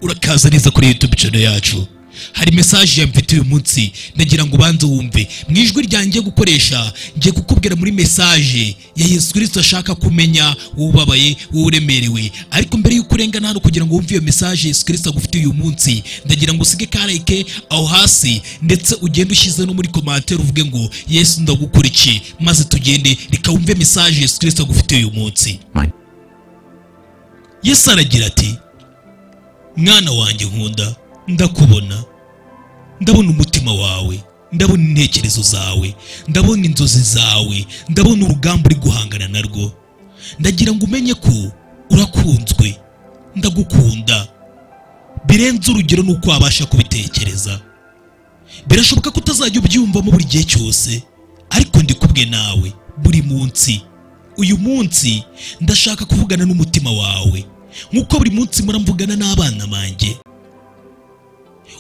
urakaza neza kuri YouTube channel yacu hari message yamfite uyu munsi ndagira ngo ubanze wumve mu ijwi ryanjye gukoresha ngiye kukubwira muri message ya Yesu Kristo ashaka kumenya ubabaye uremerewe ariko mbere y'uko urengana hano kugira ngo wumve iyo message Yesu Kristo agufite uyu munsi ndagira ngo usige kareke aho hasi ndetse ugende ushyize no muri commentaire uvuge ngo Yesu ndagukora iki maze tugende reka wumve message Yesu Kristo agufite uyu munsi Mine. yesu aragira ati mwana wanjye nkunda ndakubona ndabona umutima wawe ndabona intekerezo zawe ndabona inzozi zawe ndabona urugamba uri guhangana narwo ndagira ngo umenye ko urakunzwe ndagukunda birenze urugero n'uko wabasha kubitekereza birashoboka ko utazajya ubyiyumvamo buri gihe cyose ariko ndikubwe nawe buri munsi uyu munsi ndashaka kuvugana n'umutima wawe nk'uko buri munsi mpora mvugana n'abana banjye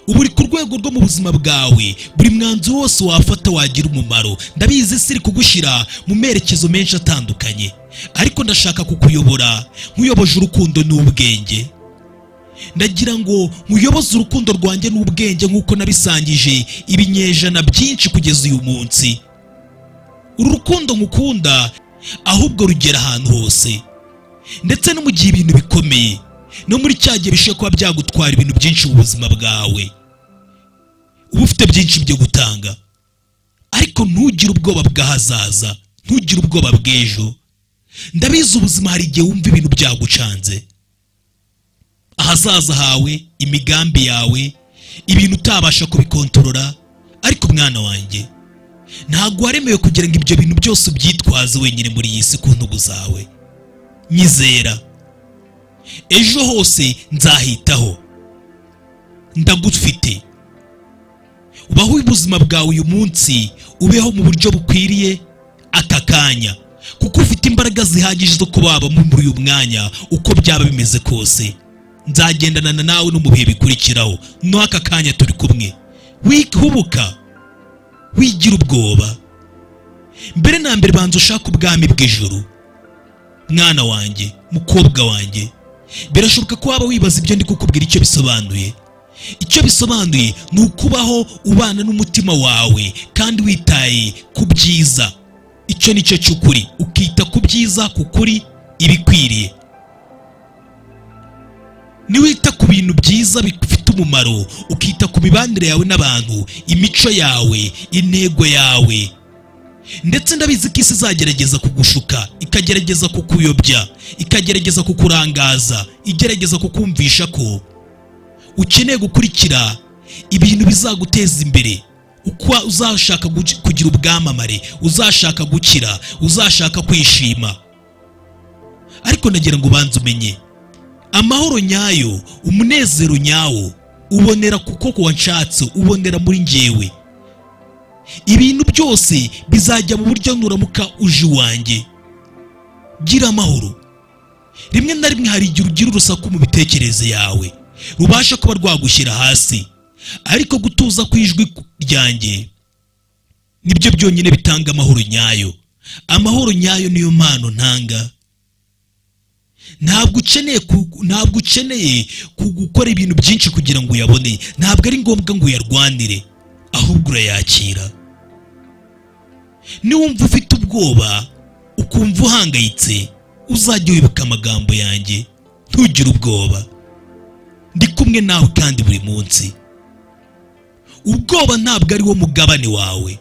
ubu uri ku rwego rwo mu buzima bwawe buri mwanzuro wose wafata wagira umumaro ndabizi siri kugushyira mu merekezo menshi atandukanye ariko ndashaka kukuyobora nkuyoboje urukundo n'ubwenge ndagira ngo nkuyoboze urukundo rwanjye n'ubwenge nk'uko nabisangije ibinyejana byinshi kugeza uyu munsi uru rukundo ngukunda ahubwo rugera ahantu hose ndetse no mu gihe ibintu bikomeye no muri cya gihe bishobora kuba byagutwara ibintu byinshi mu buzima bwawe uba ufite byinshi byo gutanga ariko ntugire ubwoba bw'ahazaza ntugire ubwoba bw'ejo ndabizi ubuzima hari igihe wumva ibintu byagucanze ahazaza hawe imigambi yawe ibintu utabasha kubikontorora ariko mwana wanjye ntabwo waremewe kugira ngo ibyo bintu byose ubyitwaze wenyine muri iyi si ku ntugu zawe nyizera ejo hose nzahitaho ndagufite ubaho ubuzima bwawe uyu munsi ubeho mu buryo bukwiriye aka kanya kuko ufite imbaraga zihagije zo kubabamo muri uyu mwanya uko byaba bimeze kose nzagendana nawe no mu bihe bikurikiraho no aka kanya turi kumwe wihubuka wigira ubwoba mbere na mbere banza ushaka ubwami bw'ijuru mwana wanjye mukobwa wanjye birashoboka ko waba wibaza ibyo ndi kukubwira icyo bisobanuye icyo bisobanuye ni ukubaho ubana n'umutima wawe kandi witaye ku byiza icyo ni cyo cy'ukuri ukita ku byiza ku kuri ibikwiriye niwita ku bintu byiza bifite umumaro ukita ku mibanire yawe n'abantu imico yawe intego yawe ndetse ndabizi ko isi izagerageza kugushuka ikagerageza kukuyobya ikagerageza kukurangaza igerageza kukumvisha ko ukeneye gukurikira ibintu bizaguteza imbere uko uzashaka guci- kugira ubwamamare uzashaka gukira uzashaka kwishima ariko nagira ngo ubanze umenye amahoro nyayo umunezero nyawo ubonera kuko ku wanshatse ubonera muri njyewe ibintu byose bizajya mu buryo nuramuka uje iwanjye gira amahoro rimwe na rimwe hari igihe ugira urusaku mu mitekerereze yawe rubasha kuba rwagushyira hasi ariko gutuza kw'ijwi ryanjye nibyo byonyine bitanga amahoro nyayo amahoro nyayo niyo mpano ntanga ntabwo ukeneye ku- ntabwo ukeneye ku- gukora ibintu byinshi kugira ngo uyabone ntabwo ari ngombwa ngo uyarwanire ahubwo urayakira niwumva ufite ubwoba ukumva uhangayitse uzajya wibuka amagambo yanjye ntugire ubwoba ndi kumwe nawe kandi buri munsi ubwoba ntabwo ari wo mugabane wawe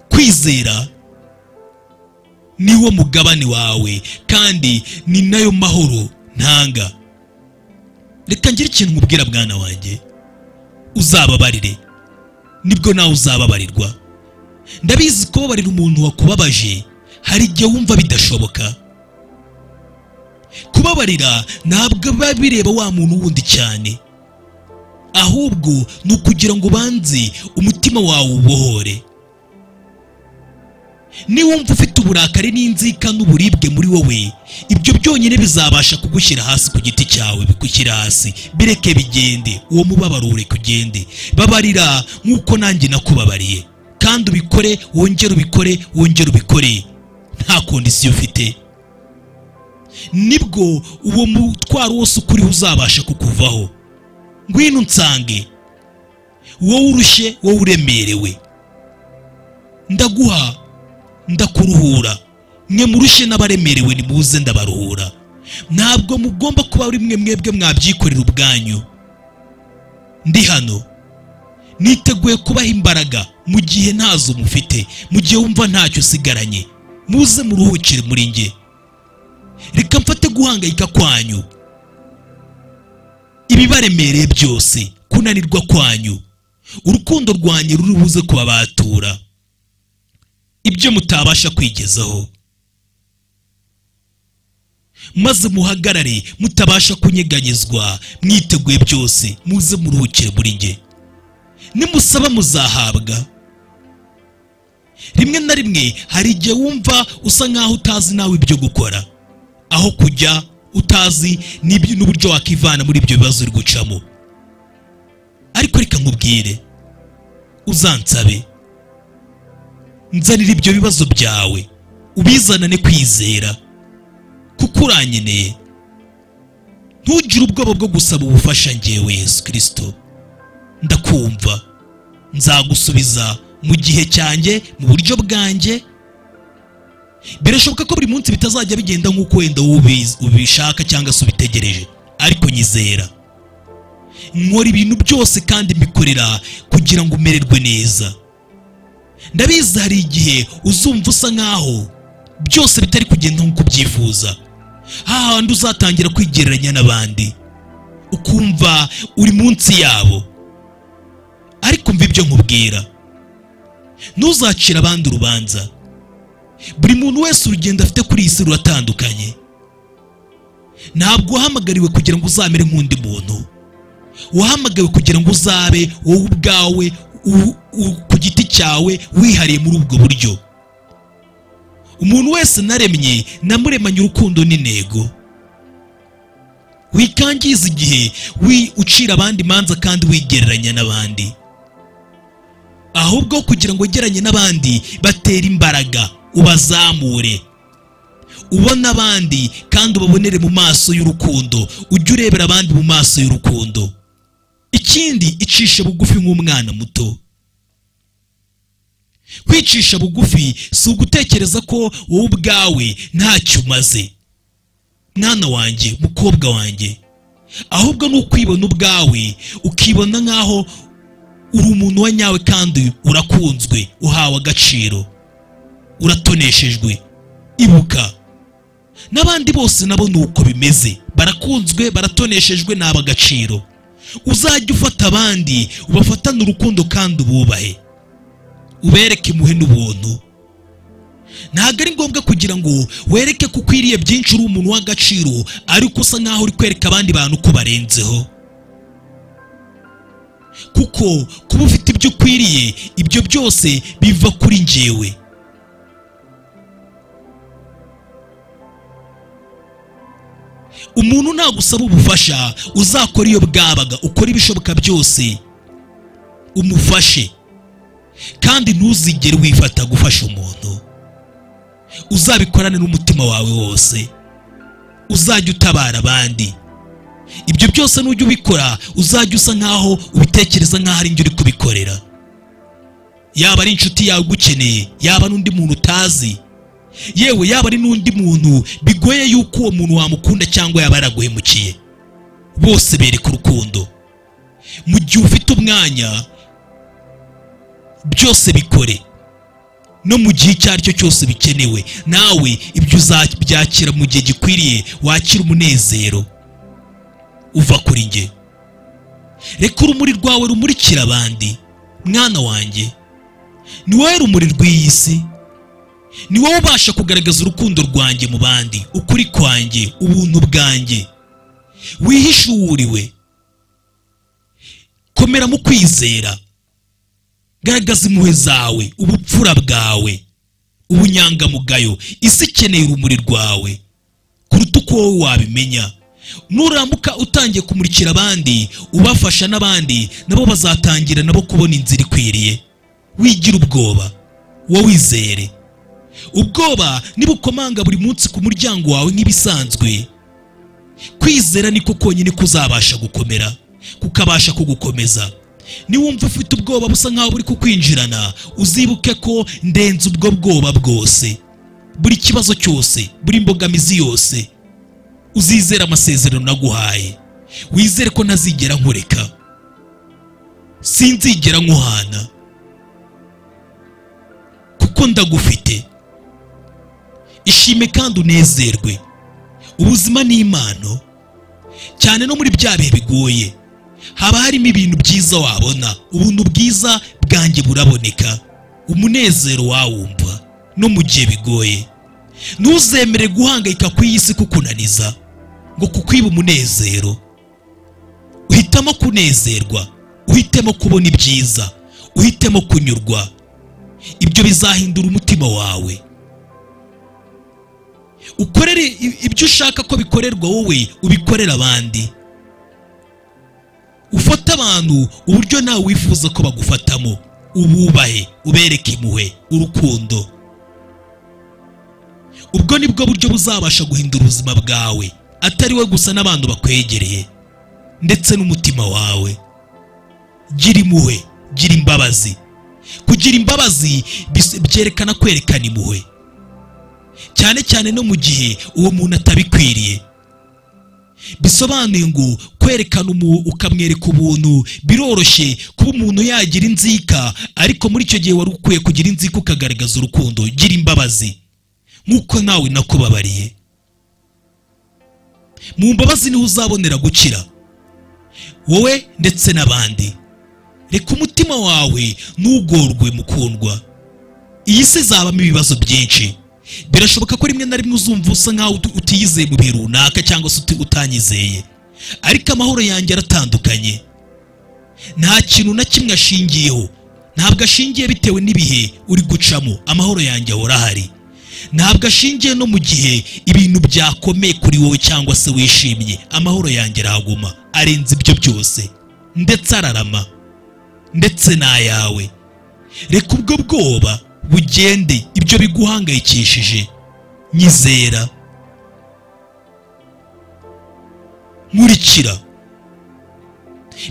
kwizera ni wo mugabane wawe kandi ni nayo mahoro ntanga reka ngire ikintu nkubwira mwana wanjye uzababarire nibwo nawe uzababarirwa ndabizi kubabarira umuntu wakubabaje hari igihe wumva bidashoboka kubabarira ntabwo biba bireba wa muntu wundi cyane ahubwo ni ukugira ngo ubanze umutima wawe ubohore niwumva ufite uburakari n'inzika n'uburibwe muri wowe ibyo byonyine bizabasha kugushyira hasi ku giti cyawe bigushyira hasi bireke bigende uwo mubabaro ureke ugende babarira nk'uko nanjye nakubabariye kandi ubikore wongere ubikore wongere ubikore nta kondisiyo ufite nibwo uwo mutwaro wose ukuriho uzabasha kukuvaho kukuvaho ngwino nsange wowe urushye wowe uremerewe ndaguha ndakuruhura mwe murushe n'abaremerewe nimuze ndabaruhura ntabwo mugomba kuba ari mwe mwebwe mwabyikorera ubwanyu ndi hano niteguye kubaha imbaraga mu gihe ntazo mufite mu gihe wumva ntacyo usigaranye muze muruhukire muri nge reka mfate guhangayika kwanyu ibibaremereye byose kunanirwa kwanyu urukundo rwanyu ruri buze kubabatura ibyo mutabasha kwigezaho maze muhagarare mutabasha kunyeganyezwa mwiteguye byose muze muruhukire muri nge nimusaba muzahabwa rimwe na rimwe hari igihe wumva usa nk'aho utazi nawe ibyo gukora aho kujya utazi n'ibyo- n'uburyo wakivana muri ibyo bibazo uri gucamo ariko reka nkubwire uzansabe nzanira ibyo bibazo byawe ubizanane kwizera kuko uranyeneye ntugire ubwoba bwo gusaba ubufasha ngewe yesu kirisito ndakumva nzagusubiza mu gihe cyanjye mu buryo bwanjye birashoboka ko buri munsi bitazajya bigenda nk'uko wenda ubiz- ubishaka cyangwa se ubitegereje ariko nyizera nkora ibintu byose kandi mbikorera kugira ngo umererwe neza ndabizi hari igihe uzumva usa nk'aho byose bitari kugenda nk'uko ubyifuza hahandi uzatangira kwigereranya n'abandi ukumva uri munsi yabo ariko mva ibyo nkubwira ntuzacire abandi urubanza buri muntu wese urugendo afite kuri iyi si ruratandukanye ntabwo wahamagariwe kugira ngo uzamere nk'undi muntu wahamagawe kugira ngo uzabe wowe ubwawe u- u- ku giti cyawe wihariye muri ubwo buryo umuntu wese naremye namuremanye urukundo n'intego wikangiza igihe wi ucira abandi imanza kandi wigereranya n'abandi ahubwo kugira ngo ugeranye n'abandi batere imbaraga ubazamure ubone abandi kandi ubabonere mu maso y'urukundo ujye urebera abandi mu maso y'urukundo ikindi icisha bugufi nk'umwana muto kwicisha bugufi si ugutekereza ko wowe ubwawe ntacyo umaze mwana wanjye mukobwa wanjye ahubwo ni ukwibona ubwawe ukibona nk'aho uri umuntu wa nyawe kandi urakunzwe uhawe agaciro uratoneshejwe ibuka n'abandi bose nabo ni uko bimeze barakunzwe baratoneshejwe naba agaciro uzajya ufata abandi ubafatane urukundo kandi ububahe ubereke impuhwe n'ubuntu ntabwo ari ngombwa kugira ngo wereke ko ukwiriye byinshi uri umuntu w'agaciro ariko usa nk'aho uri kwereka abandi bantu ko barenzeho kuko kuba ufite ibyo ukwiriye ibyo byose biva kuri njyewe umuntu nagusaba ubufasha uzakora iyo bwabaga ukora ibishoboka byose umufashe kandi ntuzigere wifata gufasha umuntu uzabikorane n'umutima wawe wose uzajya utabara abandi ibyo byose nujya ubikora uzajya usa nk'aho ubitekereza nk'aho ari njye uri kubikorera yaba ari inshuti yawe ugukeneye yaba n'undi muntu utazi yewe yaba ari n'undi muntu bigoye yuko uwo muntu wamukunda cyangwa yaba yaraguhemukiye bose bereka urukundo mu gihe ufite umwanya byose bikore no mu gihe icyo ari cyo cyose bikenewe nawe ibyo uzabyakira mu gihe gikwiriye wakira umunezero uva kuri nge reka urumuri rwawe rumurikira abandi mwana wanjye ni wowe rumuri rw'iyi si ni wowe ubasha kugaragaza urukundo rwanjye mu bandi ukuri kwanjye ubuntu bwanjye wihishuwuriwe komera mu kwizera garagaza impuhwe zawe ubupfura bwawe ubunyangamugayo isi ikeneye urumuri rwawe kuruta uko wowe wabimenya nuramuka utangiye kumurikira abandi ubafasha n'abandi nabo bazatangira nabo kubona inzira ikwiriye wigira ubwoba wowe wizere ubwoba nibukomanga buri munsi ku muryango wawe nk'ibisanzwe kwizera niko konyine kuzabasha gukomera kukabasha kugukomeza niwumva ufite ubwoba busa nkaho buri kukwinjirana uzibuke ko ndenze ubwo bwoba bwose buri kibazo cyose buri imbogamizi yose uzizere amasezerano naguhaye wizere ko ntazigera nkureka sinzigera nkuhana kuko ndagufite ishime kandi unezerwe ubuzima ni impano cyane no muri bya bihe bigoye haba harimo ibintu byiza wabona ubuntu bwiza bwanjye buraboneka umunezero wawumva no mu gihe bigoye ntuzemere guhangayika ku iyi si kukunaniza ngo kukwiba umunezero uhitamo kunezerwa uhitemo kubona ibyiza uhitemo kunyurwa ibyo bizahindura umutima wawe ukorere i- ibyo ushaka ko bikorerwa wowe ubikorere abandi ufate abantu uburyo nawe wifuza ko bagufatamo ububahe ubereke impuhwe urukundo ubwo ni bwo buryo buzabasha guhindura ubuzima bwawe atari we gusa n'abantu bakwegereye ndetse n'umutima wawe gira impuhwe gira imbabazi kugira imbabazi bis- byerekana kwerekana impuhwe cyane cyane no mu gihe uwo muntu atabikwiriye bisobanuye ngo kwerekana umu ukamwereka ubuntu biroroshye kuba umuntu yagira inzika ariko muri icyo gihe wari ukwiye kugira inzika ukagaragaza urukundo gira imbabazi nk'uko nawe nakubabariye mu mbabazi niho uzabonera gukira wowe ndetse n'abandi reka umutima wawe ntugorwe mukundwa iyi si izabamo ibibazo byinshi birashoboka ko rimwe na rimwe uzumva usa nkaho uti- utiyizeye mu bihe runaka cyangwa se uti- utanyizeye ariko amahoro yanjye aratandukanye nta kintu na kimwe ashingiyeho ntabwo ashingiye bitewe n'ibihe uri gucamo amahoro yanjye ahora ahari ntabwo ashingiye no mu gihe ibintu byakomeye kuri wowe cyangwa se wishimye amahoro yanjye arahaguma arenze ibyo byose ndetse ararama ndetse n'ayawe reka ubwo bwoba bugende ibyo biguhangayikishije nyizera nkurikira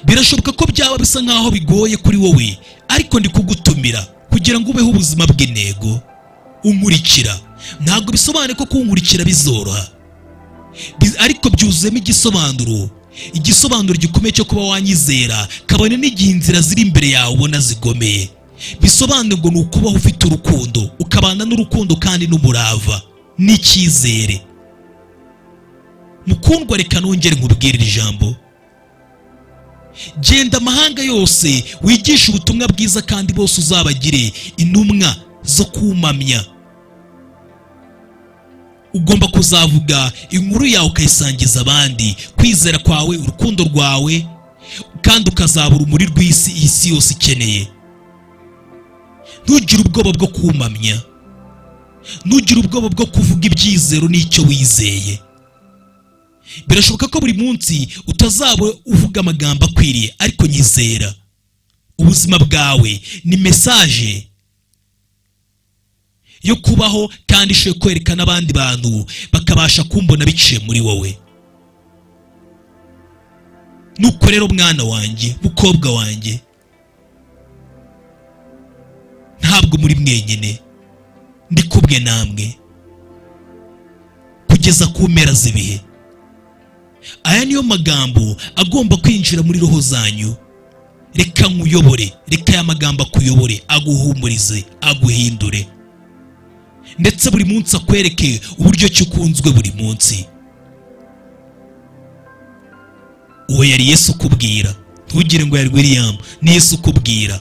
birashoboka ko byaba bisa nkaho bigoye kuri wowe ariko ndi kugutumira kugira ngo ubeho ubuzima bw'intego unkurikira ntabwo bisobanuye ko kunkurikira bizoroha Bi- ariko byuzuyemo igisobanuro igisobanuro gikomeye cyo kuba wanyizera kabone n'igihe inzira ziri imbere yawe ubona zigomeye bisobanuye ngo ni ukubaho ufite urukundo ukabana n'urukundo kandi n'umurava n'icyizere mukundwa reka nongere nkubwire iri jambo genda amahanga yose wigishe ubutumwa bwiza kandi bose uzabagire intumwa zo kumamya ugomba kuzavuga inkuru yawe ukayisangiza abandi kwizera kwawe urukundo rwawe kandi ukazaba urumuri rw'isi iyi si yose ikeneye ntugire ubwoba bwo kumamya ntugire ubwoba bwo kuvuga ibyizero n'icyo wizeye birashoboka ko buri munsi utazaba uvuga amagambo akwiriye ariko nyizera ubuzima bwawe ni mesaje yo kubaho kandi ishoye kwereka n'abandi bantu bakabasha kumbona biciye muri wowe nuko rero mwana wanjye mukobwa wanjye ntabwo muri mwenyine ndi kumwe namwe kugeza ku mpera z'ibihe aya niyo magambo agomba kwinjira muri roho zanyu reka nkuyobore reka aya magambo akuyobore aguhumurize aguhindure ndetse buri munsi akwereke uburyo ki ukunzwe buri munsi uwo yari yesu ukubwira ntugire ngo yari william ni yesu ukubwira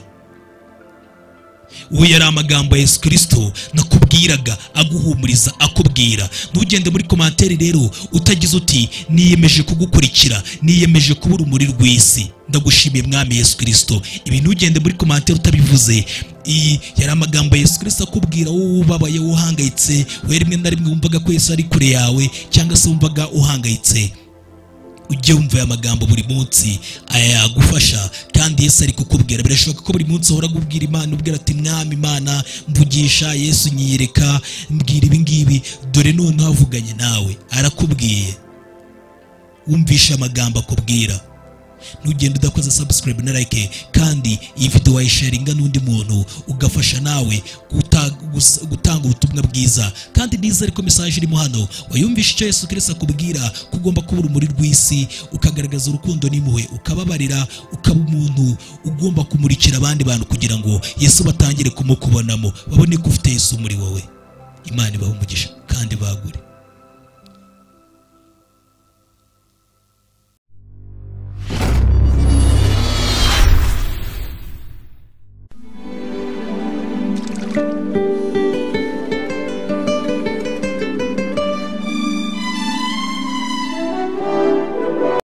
uwo yari amagambo ya yesu kirisito nakubwiraga aguhumuriza akubwira ntugende muri komantere rero utagize uti niyemeje kugukurikira niyemeje kuba urumuri rw'isi ndagushimiye mwami yesu kirisito ibi ntugende muri komantere utabivuze iyi yari amagambo ya yesu kirisito akubwira wowe ubabaye wowe uhangayitse wowe rimwe na rimwe wumvaga ko yesu ari kure yawe cyangwa se wumvaga uhangayitse ujye wumva aya magambo buri munsi aya yagufasha kandi yesu ari kukubwira birashoboka ko buri munsi uhora kubwira imana ubwira ati mwami imana mvugisha yesu nyiyereka mbwira ibi ngibi dore noneho avuganye nawe arakubwiye wumvishe amagambo akubwira nugenda udakoze subscribe na like kandi iyi video wayisharinga n'undi muntu ugafasha nawe guta- gus- gutanga ubutumwa bwiza kandi nizere ko message irimo hano wayumvisha icyo Yesu Kristo akubwira ko ugomba kuba urumuri rw'isi ukagaragaza urukundo n'impuhwe ukababarira ukaba umuntu ugomba kumurikira abandi bantu kugira ngo Yesu batangire kumukubonamo babone ko ufite Yesu muri wowe Imana ibahe umugisha kandi bagure